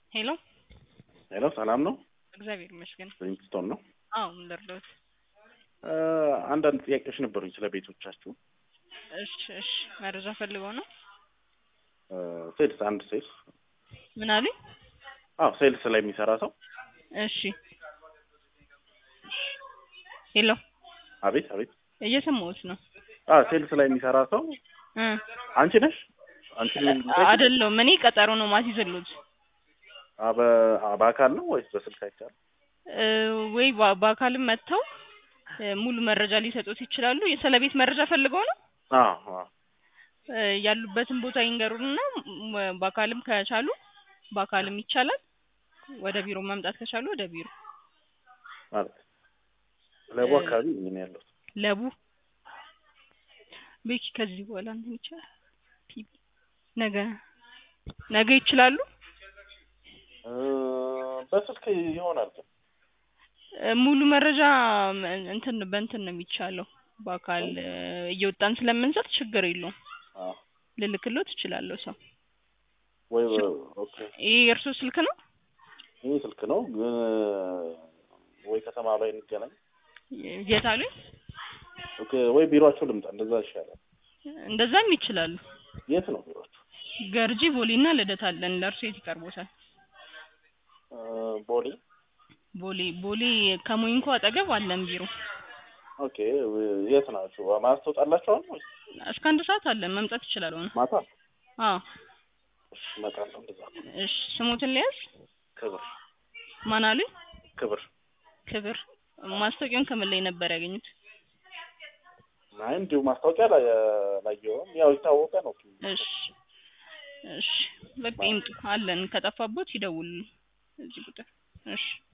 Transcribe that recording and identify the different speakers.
Speaker 1: ሄሎ
Speaker 2: ሄሎ ሰላም ነው?
Speaker 1: እግዚአብሔር ይመስገን።
Speaker 2: ሪንግስቶን ነው።
Speaker 1: አዎ ምን ልርዳዎት?
Speaker 2: እ አንዳንድ ጥያቄዎች ነበሩኝ ስለ ቤቶቻችሁ።
Speaker 1: እሺ እሺ መረጃ ፈልገው ነው?
Speaker 2: እ ሴልስ አንድ ሴልስ
Speaker 1: ምን አሉኝ?
Speaker 2: አዎ ሴልስ ላይ የሚሰራ ሰው
Speaker 1: እሺ ሄሎ
Speaker 2: አቤት አቤት
Speaker 1: እየሰማሁት ነው።
Speaker 2: አ ሴልስ ላይ የሚሰራ ሰው
Speaker 1: እ
Speaker 2: አንቺ ነሽ? አንቺ
Speaker 1: አይደለሁም እኔ ቀጠሮ ነው ማስይዝልዎት
Speaker 2: አ በ አ በአካል ነው ወይስ በስልክ አይቻልም?
Speaker 1: እ ወይ በ- በአካልም መጥተው እ ሙሉ መረጃ ሊሰጡት ይችላሉ። ስለ ቤት መረጃ ፈልገው ነው?
Speaker 2: አዎ አዎ
Speaker 1: እ ያሉበትን ቦታ ይንገሩንና ም- በአካልም ከቻሉ በአካልም ይቻላል። ወደ ቢሮ መምጣት ከቻሉ ወደ ቢሮ
Speaker 2: ማለት ለቡ
Speaker 1: እ
Speaker 2: አካባቢ ምን ያለው
Speaker 1: ለቡ ቤኪ ከዚህ በኋላ እንትን ይቻላል። ፒፒ ነገ ነገ ይችላሉ?
Speaker 2: እ በስልክ ይሆናል ግን
Speaker 1: እ ሙሉ መረጃ ም- እንትን በእንትን ነው የሚቻለው። በአካል እ እየወጣን ስለምንሰጥ ችግር የለውም።
Speaker 2: አዎ
Speaker 1: ልልክሎት እችላለሁ ሰው።
Speaker 2: ወይ በ- ኦኬ
Speaker 1: ይሄ የእርስዎ ስልክ ነው?
Speaker 2: ይህ ስልክ ነው ግን ወይ ከተማ ላይ እንገናኝ
Speaker 1: የት አሉኝ?
Speaker 2: ኦኬ ወይ ቢሮአቸው ልምጣ እንደዛ ይሻላል
Speaker 1: እንደዛም ይችላሉ።
Speaker 2: የት ነው ቢሮአቸው
Speaker 1: ገርጂ ቦሌና ልደታ አለን። ለእርሶ የት ይቀርቦታል?
Speaker 2: እ ቦሌ
Speaker 1: ቦሌ ቦሌ ከሞይንኮ አጠገብ አለን ቢሮ።
Speaker 2: ኦኬ የት ናችሁ ማለት ትወጣላችኋል ወይ
Speaker 1: እስከ አንድ ሰዓት አለን መምጣት ይችላሉ ነው።
Speaker 2: ማታ
Speaker 1: አዎ
Speaker 2: እሺ እመጣለሁ እንደዛ
Speaker 1: እሺ ስሞትን ሊያዝ
Speaker 2: ክብር
Speaker 1: ማን አሉኝ?
Speaker 2: ክብር
Speaker 1: ክብር ማስታወቂያውን ከምን ላይ ነበር ያገኙት?
Speaker 2: አይ እንዲሁ ማስታወቂያ ላይ ላየውም ያው የታወቀ ነው
Speaker 1: እሺ እሺ በቃ ይምጡ አለን። ከጠፋቦት ይደውሉ እዚህ ቁጥር። እሺ